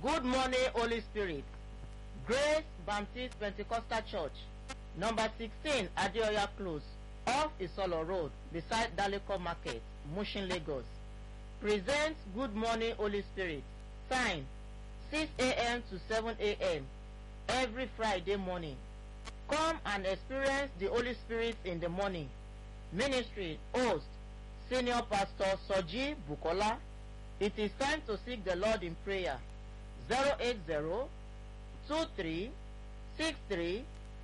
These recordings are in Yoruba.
Good morning, Holy Spirit. Grace Baptist Pentecostal Church, number 16 Adeoya Close, off Isolo Road, beside Daleko Market, Mushin, Lagos. Presents Good Morning, Holy Spirit. Time 6 a.m. to 7 a.m. every Friday morning. Come and experience the Holy Spirit in the morning. Ministry host Senior Pastor Soji Bukola. It is time to seek the Lord in prayer. 080 23 63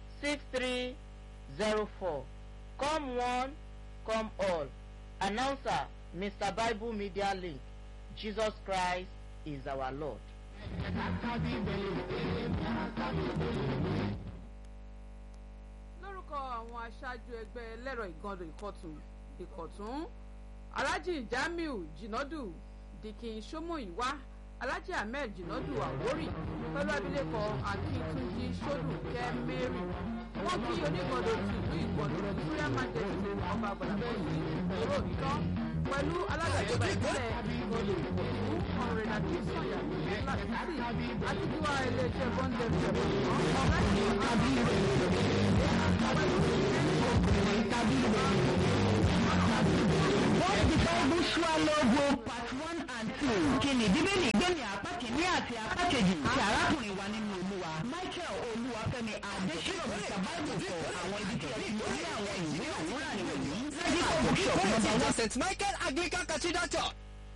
6304. Come one, come all. Announcer Mr. Bible Media Link. Jesus Christ is our Lord. lórúkọ àwọn aṣáájú ẹgbẹ́ ẹlẹ́rọ ìgànnì ìkọ̀tún ìkọ̀tún alhaji jamiu jinadu dikin somoyiwa alhaji ahmed jinadu awori pẹ̀lú abilékọ akíntúnjí sódùkẹ́ mary wọ́n kí onígbọ̀dọ̀ tù ìlú ìgbọ̀dọ̀ victoria majesty ọba bọ̀dàbọ̀sì èrò ìtàn pẹ̀lú alága ìjọba ìbílẹ̀ ìgbọ̀dọ̀ ìkọ̀tún ọ̀rẹ́dà tí sọ̀yà látìsí àti tiwa iléeṣẹ́ bọ́ńdẹ̀ fẹ̀rẹ̀ What the Bible swallow go part one and two. Kìnì bíbélì gbẹ̀mí apá kìíní àti apá kejì ti arákùnrin wa nínú olúwa. Michael Olúwafẹ́mi Adésínà Mr. Bible sọ àwọn ibi tí ẹ ti lórí àwọn ìwé òwúrà nìwọ̀nyí. Medical bookshop number one. st michael anglican cathedral church.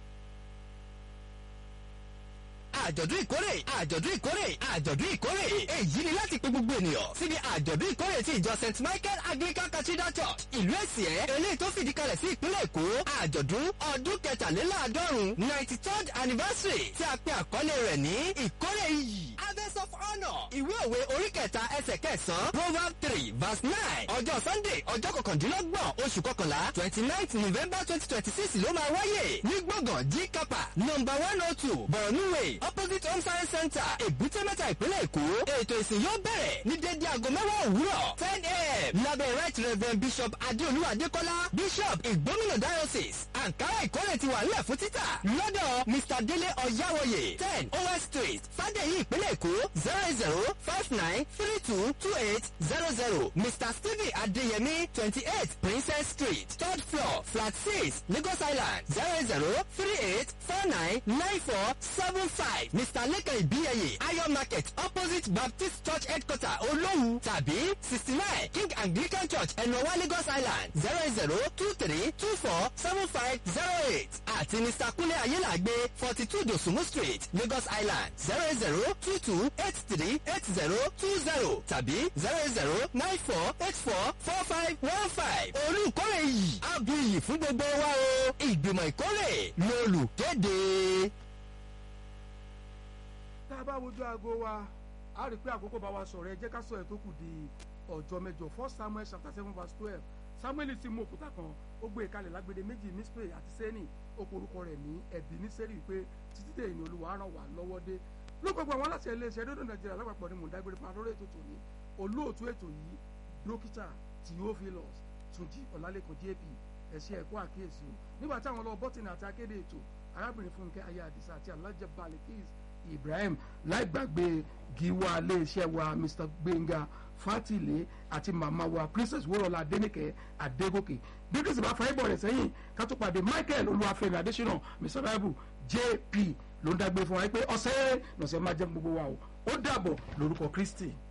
àjọ̀dún ìkórè àjọ̀dún ìkórè àjọ̀dún ìkórè èyí ni láti pe gbogbo ènìyàn síbi àjọ̀dún ìkórè ti ìjọ st michael anglican cathedral church ìlú èsìẹ́ eléyìí tó fìdí kalẹ̀ sí ìpínlẹ̀ èkó àjọ̀dún ọdún kẹtàléláàádọ́rùn ninety third anniversary tí a pe àkọlé rẹ̀ ní ìkórè iyì harvest of honour ìwé òwe orí kẹta ẹsẹ̀ kẹsàn-án proverb three verse nine ọjọ́ sunday ọjọ́ kọkàndínlọ́gbọ̀n oṣù kọkànlá twenty ninth november twenty twenty six ló máa wáyé ní gbọ̀ngàn g kapa number one oh two borno way opposite home science center èbúté mẹ́ta ìpínlẹ̀ èkó ètò ìsìn yóò bẹ̀rẹ̀ ní dédé aago mẹ́wàá òwúrọ̀ ten a.m. lábẹ́ right reverend bishop adéolú adékọ́lá bishop ìgbómìnà diocese ankara ìkórè ti wà nílẹ̀ fún títà lọ́dọ̀ mr délé ọ̀yáwọ̀yè ten os street fàdéyí ìpínlẹ̀ èkó zero zero five nine three two two eight zero zero mr stephen adéyẹmí twenty eight princess street third floor flat six lagos island zero zero three eight four nine nine four seven five mr lẹ́kàn ìbíyẹyẹ iron market opposite baptist church headquarter olóhùn tàbí sixty nine king anglican church ẹ̀nọ́wá lagos island zero zero two three two four seven five zero eight àti mr kúnlé ayélàgbé forty two dosumu street lagos island zero zero two two eight three eight zero two zero tàbí zero zero nine four eight four four five one five olùkórè yìí abu iyì fún gbogbo wa o ìgbìmọ̀ ìkórè lolùkéde. tá a bá wojú aago wa a rí i pé àkókò bá wa sọ̀rọ̀ ẹ jẹ́ ká sọ ẹ̀ tó kù di ọjọ́ mẹ́jọ first samuel chapter seven verse twelve samuel sì mú òkúta kan ó gbé ìkalẹ̀ lágbede méjì mispe àti sẹ́ni ó porúkọ rẹ̀ ní ẹ̀bí ní sẹ́rí pé títí dé ìní olúwa ràn wá lọ́wọ́ dé ló gbogbo àwọn aláṣẹ iléeṣẹ́ rédíò nàìjíríà lápapọ̀ ni mò ń dágbére fún adóró ètò tòní olóòtú ètò yìí dókítà theophilus túnjí ọ̀làlẹ́kùn jp ẹ̀ṣẹ́ ẹ̀kọ́ àkíyèsí o nígbà táwọn lọ bọ́tìnì àti akéde ètò arábìnrin fúnkẹ́ ayé àdìsá àti alájẹ balikis ibrahim láì gbàgbé giwa iléeṣẹ́ wa mr gbẹ̀ngà fatile àti màmá wa princess wúrọ̀lá adẹ́nìkẹ́ adégòkè bí kristu bá fàáyé bọ̀ rẹ̀ sẹ́yìn ká tó pàdé michael olúwàfẹ́mi adésínà mr bible jp ló ń dágbé fún wa pé ọ̀sẹ̀ lọ́sẹ̀ máa jẹ́ gbogbo wa o ó dàbọ̀ lórúkọ kristi.